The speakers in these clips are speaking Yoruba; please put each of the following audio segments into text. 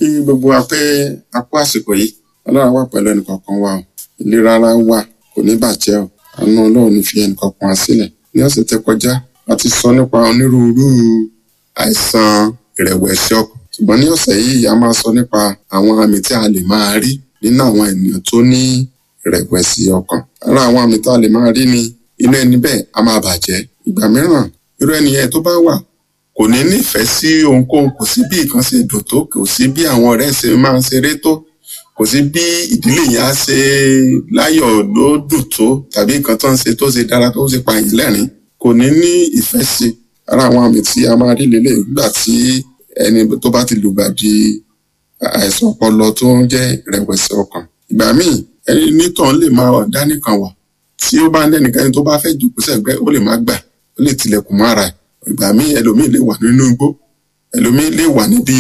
gbogbo wa pé a kú àsìkò yìí ọlọ́run wà pẹ̀lú ẹnìkọ̀ọ̀kan wa o ìlera ara wa kò ní bàjẹ́ o àánú ọlọ́run ní fi ẹnìkọ̀ọ̀kan wa sílẹ̀ ní ọ̀sẹ̀ tẹ́ kọjá a ti sọ nípa onírúurú àìsàn ìrẹ̀wẹ̀sì ọkàn ṣùgbọ́n ní ọ̀sẹ̀ yìí a máa sọ nípa àwọn àmì tí a lè máa rí nínú àwọn ènìyàn tó ní ìrẹ̀wẹ̀sì ọkàn ara àwọn àmì tá a lè máa rí ni inú ẹni bẹ́ẹ̀ a máa bàjẹ́ ìgbà mìíràn irú ẹni yẹn tó bá wà kò ní nífẹ̀ẹ́ sí ohunkóhun kò sí bí nǹkan ṣe dùn tó kò sí bí àwọn ọ̀rẹ́ ṣe máa ń ṣeré tó kò sí bí ìdílé yẹn á ṣe láyọ̀ ló dùn tó tàbí nǹkan tó ń ṣe tó ṣe dára tó ṣe pààyàn lẹ́rìn kò ní ní ìfẹ́ sí ara àwọn àmì tí a máa rí lélẹ̀ nígbà tí ẹni tó bá ti lùgbàdì àìsàn ọpọlọ tó ń jẹ́ ìrẹ̀wẹ̀sì ọkàn ìgbà míì ẹni nítàn lè máa dá nìkan wà tí ó bá ń dẹ́nìkan tó bá fẹ́ jòkó sẹ́gbẹ́ ó lè má gbà ó lè tilẹ̀kùn mọ́ ara ẹ̀ ìgbà míì ẹlòmíì lè wà nínú igbó ẹlòmíì lè wà níbi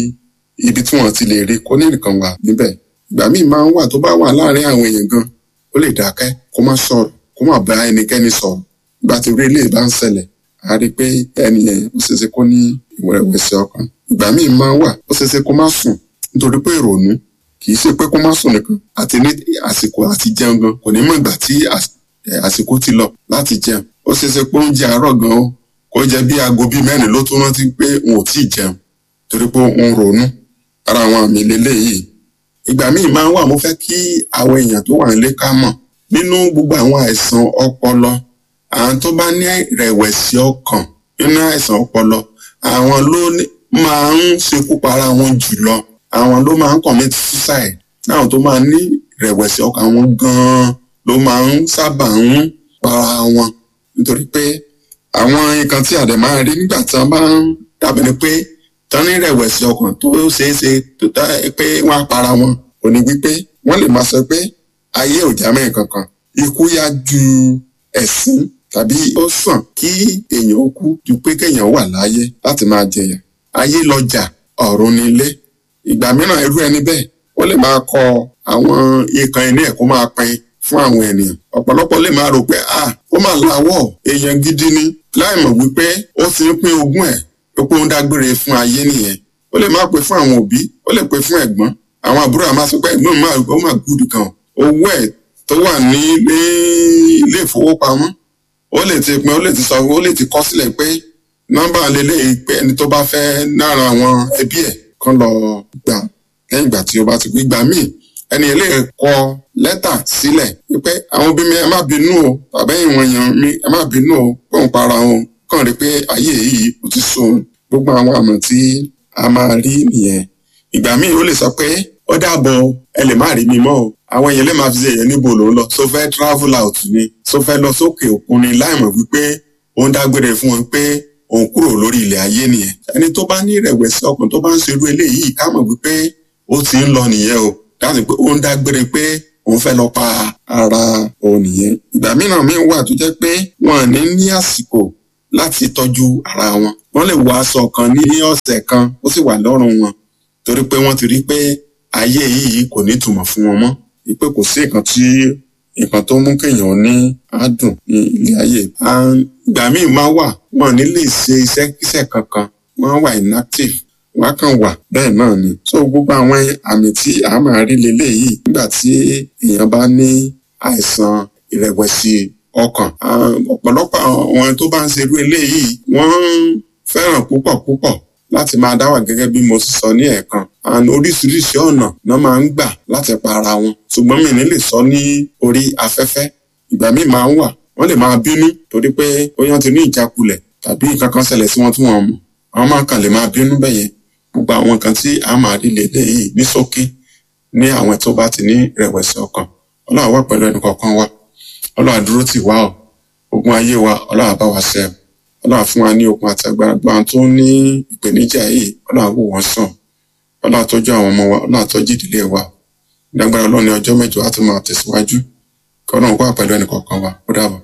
ibi tí wọn ti lè rí kó ní nìkan wà níbẹ̀ ìgbà míì máa ń wà tó bá wà láàrin àwọn èèyàn gan ó lè dákẹ́ kó má sọ̀rọ̀ kó má bá ẹnikẹ́ni sọ̀rọ̀ ìgbà tí orí ilé bá ń ṣẹlẹ̀ a rí i pé ẹni yẹn ó ṣeéṣe kó ní ìwẹ̀rẹ̀wẹ̀sì ọkàn ìgbà míì máa ń wà ó ṣeéṣe kó má sùn nítorí pé ìrònú kì í ṣe pé kó má sùn nìkan àti ní àsìkò àti jẹun gan kò ní mọ̀ ìgbà tí àsìkò ti lọ láti jẹun ó ṣeéṣe pé oúnjẹ àárọ̀ gan o kó jẹ bí aago bíi mẹ́rin ló tó rántí pé òun ò tí ì jẹun torí pé òun ronú ara àwọn àmì lélẹ́yìí ìgbà míì máa ń wà mo fẹ́ kí àwọn èèyàn tó wà nílé ká mọ̀ nínú gbogbo àwọn àìsàn ọpọlọ àwọn tó bá ní ìrẹ̀wẹ̀sì ọkàn nínú àìsàn ọpọlọ àwọn ló máa ń ṣekú para wọn jùlọ àwọn ló máa ń commit suicide àwọn tó máa ní ìrẹ̀wẹ̀sì ọkàn wọn gan-an ló máa ń sábà ń para wọn nítorí pé àwọn nǹkan tí àdè máa rí nígbà tí wọn bá ń dàbí ni pé tán ní ìrẹ̀wẹ̀sì ọkàn tó ṣeé ṣe tó tá pé wọ́n á para wọn ò ní wípé wọ́n lè máa sọ pé ayé ò já mẹ́rin kankan ikú yá ju ẹ̀sín tàbí ó sàn kí èèyàn ó kú ju pé kéèyàn wà láyé láti máa jẹyà ayé lọjà ọ̀run nílé ìgbà mìíràn irú ẹni bẹ́ẹ̀ ó lè máa kọ àwọn ìkan ẹni ẹ̀ kó máa pín fún àwọn ènìyàn ọ̀pọ̀lọpọ̀ lè máa rò pé ah ó máa lawọ́ èèyàn gidi ni láì mọ̀ wípé ó ti ń pín ogún ẹ̀ tó pé ó ń dágbére fún ayé nìyẹn ó lè máa pè fún àwọn òbí ó lè pè fún ẹ̀gbọ́n àwọn àbúrò àmọ́ sọ pé ẹ̀gbọ́n máa ó máa gùdù kan owó ẹ̀ tó wà ní ilé ìfowópamọ́ ó lè ti pin ó lè ti sọ ó lè ti kọ sílẹ̀ pé nọ́mbà lélẹ́yìí pé ẹni tó bá fẹ́ nára àwọn ẹbí ẹ̀ kán lọ gbà lẹ́yìn ìgbà tí ó bá ti gbé gbà míì ẹni ilé kọ lẹ́tà sílẹ̀ wípé àwọn òbí mi ẹ má bínú o tàbí ìwọ̀n èèyàn mi ẹ má bínú o pé òun para òun kàn rí pé ayé yìí kò ti sùn gbogbo àwọn àmọ̀ tí a máa rí nìyẹn ìgbà míì ó lè sọ pé ó dàbọ̀ ẹ lè má rí mi mọ́ o àwọn èèyàn lè máa fi ṣe èèyàn níbo ló ń lọ so fẹ́ travel out ni so fẹ́ lọ sókè òkun ni láìmọ̀ wípé òun dágbére fún wọn pé òun kúrò lórí ilẹ̀ ayé nìyẹn ẹni tó bá ní ìrẹ̀wẹ̀sì ọkàn tó bá ń ṣerú eléyìí ká mọ̀ wípé ó ti ń lọ nìyẹn o dáhùn pé ó ń dágbére pé òun fẹ́ lọ pa ara òun nìyẹn ìgbà mìíràn míì wà tó jẹ́ pé wọn ní ní àsìkò láti tọ́jú ara wọn wọ́n lè wọ aṣọ kan ní ọ̀sẹ̀ kan ó sì wà lọ́rùn wọn torí pé wọ́n ti rí pé ayé yìí kò ní ìtumọ̀ fún wọn mọ́ wípé kò sí nǹkan tí nǹkan tó mú kéèyàn ní àádùn ní ilé ayé ìgbà míì máa wà wọn ní lè ṣe iṣẹ́ kíṣẹ́ kankan wọ́n wà inactive wọ́n kàn wà bẹ́ẹ̀ náà ni so gbogbo àwọn àmì tí a máa rí leléyìí nígbà tí èèyàn bá ní àìsàn ìrẹ̀wẹ̀sì ọkàn ọ̀pọ̀lọpọ̀ àwọn tó bá ń ṣerú eléyìí wọ́n fẹ́ràn púpọ̀ púpọ̀ láti máa dá wà gẹ́gẹ́ bí mo ti sọ ní ẹ̀ẹ̀kan and oríṣiríṣi ọ̀nà náà máa ń gbà láti pa ara wọn ṣùgbọ́n mi ní lè sọ ní orí afẹ́fẹ́ ìgbà míì máa ń wà wọ́n lè máa bínú torí pé bóyá ti ní ìjákulẹ̀ tàbí nǹkan kan ṣẹlẹ̀ sí wọn tí wọ́n mọ̀ àwọn máa kàn lè máa bínú bẹ́yẹn gbogbo àwọn nǹkan tí a máa rí lélẹ̀ yìí ní ṣókí ní àwọn tó bá ti ní ìrẹ̀wẹ̀sì ọkàn ọlọ́run wà pẹ̀lú ẹnì kọ̀ọ̀kan wa ọlọ́run àdúró tì wá o ogun ayé wa ọlọ́run àbá wa ṣe ọlọ́run fún wa ní okun àti agbára gbọ́n àwọn tó ní ìpèníjà yìí ọlọ́run wò wọ́n sàn ọlọ́run àtọ́jú àwọn ọmọ wa ọlọ́run àtọ́jú ìdílé wa ìdágbára ọlọ́run ní ọjọ́ mẹ́jọ á tún máa tẹ̀síwájú kí ọlọ́run wà pẹ̀lú ẹnì kọ̀ọ̀kan wa ó dàbọ̀.